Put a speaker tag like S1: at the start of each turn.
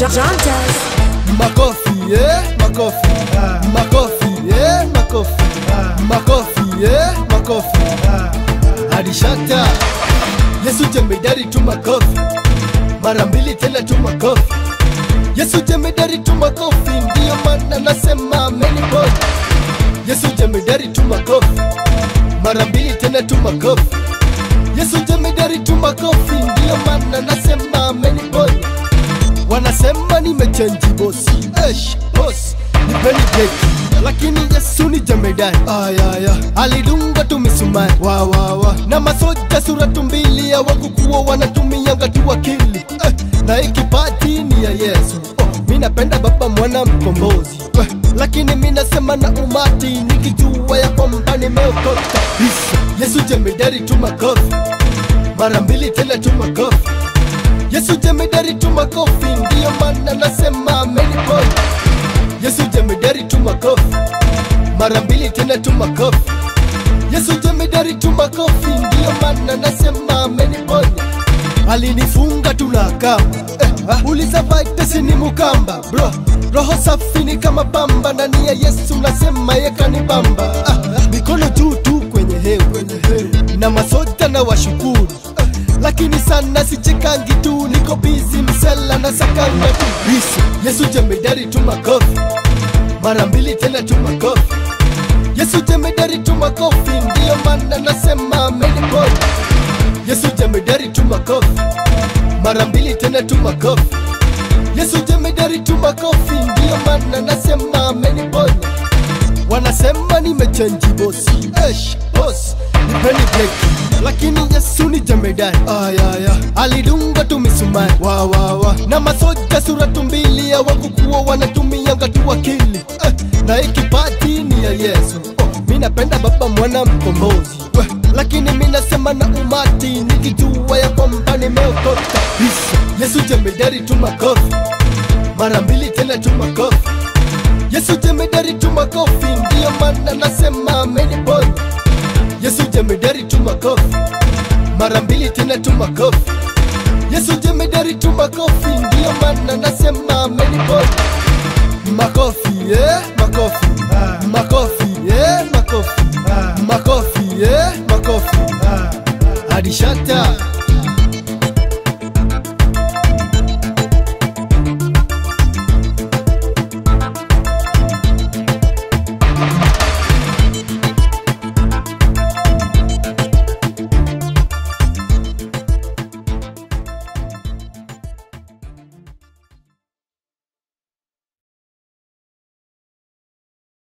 S1: John, John does.
S2: Makofi, eh, makofi. Makofi, eh, makofi. Makofi, eh, makofi. Hadi shata. Yesu jemedari tu makofi. Mara mbili tena tu makofi. Yesu jemedari tu makofi, ndiyo maana nasema ameni boy. Yesu jemedari tu makofi. Mara mbili tena tu makofi. Yesu jemedari tu makofi, ndiyo maana nasema ameni boy wanasema nimechenji bosi Eish, boss nipeni breki lakini yesu ni jemedari ayaya alidunga tu misumari wa, wa, wa. na masoja sura tumbili hawakukuwa wanatumianga tu akili eh, na ikipati ni ya yesu oh, mi napenda baba mwana mkombozi eh, lakini mi nasema na umati nikijua ya kwamba nimeokoka Isa, yesu jemedari tu makofi mara mbili tena tu makofi Yesu jemedari tu makofi, ndiyo maana nasema ameni boy. Yesu jemedari tu makofi, mara mbili tena tu makofi. Yesu jemedari tu makofi, ndiyo maana nasema ameni boy. Alinifunga tu na kamba eh, ah, uliza vaitesi ni mukamba bro, roho safi ni kama pamba, ndani ya Yesu nasema yekanibamba ah, mikono juu tu kwenye hewa na masoja na washukuru eh, lakini sana sichekangi tu, niko bizi msela na sakanga tu Yesu, Yesu jemedari tu makofi, mara mbili tena tu makofi. Yesu jemedari tu makofi, ndiyo maana nasema ameni boy. Yesu jemedari tu makofi, mara mbili tena tu makofi. Yesu jemedari tu makofi, ndiyo maana nasema ameni boy. Wanasema nimechenji bosi, Eish, boss nipeni breki, lakini Yesu ni jemedari ayaya, alidunga tu misumari wa, wa, wa. na masoja sura tumbili hawakukuwa wanatumianga tu akili eh, na ikipati ni ya Yesu oh, mi napenda baba mwana mkombozi eh, lakini mi nasema na umati nikijua ya kwamba nimeokoka Isa, Yesu jemedari tu makofi, mara mbili tena tu makofi Yesu jemedari tu makofi, ndiyo maana nasema ameni boy. Yesu jemedari tu makofi, mara mbili tena tu makofi. Yesu jemedari tu makofi, ndiyo maana nasema ameni boy. Makofi, eh, makofi. Makofi, eh, makofi. Makofi, eh, makofi. Hadi shata.